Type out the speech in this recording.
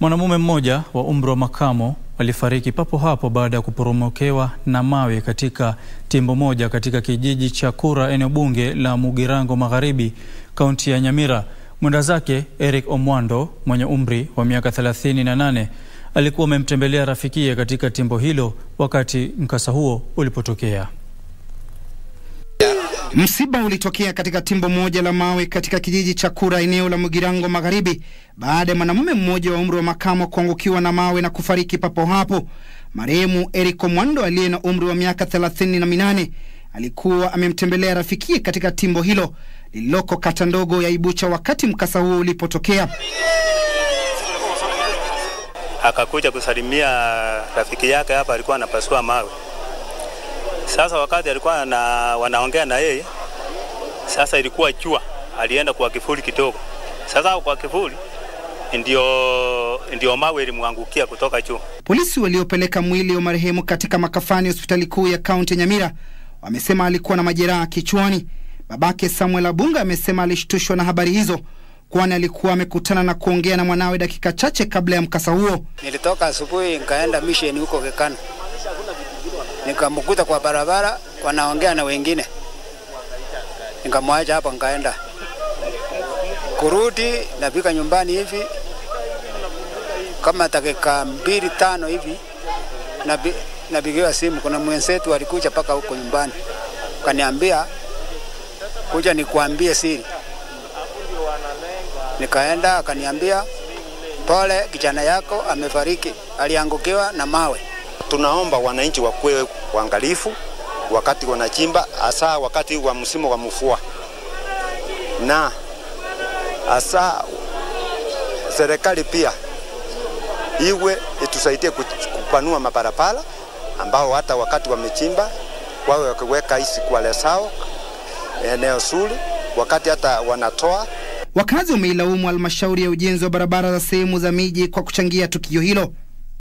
Mwanamume mmoja wa umri wa makamo alifariki papo hapo baada ya kuporomokewa na mawe katika timbo moja katika kijiji cha Kura, eneo bunge la Mugirango Magharibi, kaunti ya Nyamira. Mwenda zake Eric Omwando mwenye umri wa miaka 38 alikuwa amemtembelea rafikiye katika timbo hilo wakati mkasa huo ulipotokea. Msiba ulitokea katika timbo moja la mawe katika kijiji cha Kura eneo la Mugirango Magharibi baada ya mwanamume mmoja wa umri wa makamo kuangukiwa na mawe na kufariki papo hapo. Marehemu Eric Omwando aliye na umri wa miaka thelathini na minane alikuwa amemtembelea rafikiye katika timbo hilo lililoko kata ndogo ya Ibucha wakati mkasa huo ulipotokea. Akakuja kusalimia rafiki yake hapa, alikuwa anapasua mawe. Sasa wakati alikuwa na, wanaongea na yeye, sasa ilikuwa jua, alienda kwa kivuli kidogo. Sasa kwa kivuli ndio, ndio mawe ilimwangukia kutoka juu. Polisi waliopeleka mwili wa marehemu katika makafani hospitali kuu ya kaunti ya Nyamira wamesema alikuwa na majeraha kichwani. Babake Samuel Abunga amesema alishtushwa na habari hizo, kwani alikuwa amekutana na kuongea na mwanawe dakika chache kabla ya mkasa huo. Nilitoka asubuhi nikaenda misheni huko Kekana, nikamkuta kwa barabara wanaongea na wengine, nikamwacha hapo, nikaenda kurudi, nafika nyumbani hivi kama dakika mbili tano hivi nabi, napigiwa simu, kuna mwenzetu alikuja mpaka huko nyumbani, kaniambia kuja nikuambie siri. Nikaenda akaniambia, pole, kijana yako amefariki, aliangukiwa na mawe. Tunaomba wananchi wakuwe waangalifu wakati wanachimba, hasa wakati wa msimu wa mvua, na hasa serikali pia iwe itusaidie kupanua mabarabara ambao hata wakati wamechimba wawe wakiweka hizi kwale sao eneo zuri, wakati hata wanatoa. Wakazi wameilaumu halmashauri ya ujenzi wa barabara za sehemu za miji kwa kuchangia tukio hilo.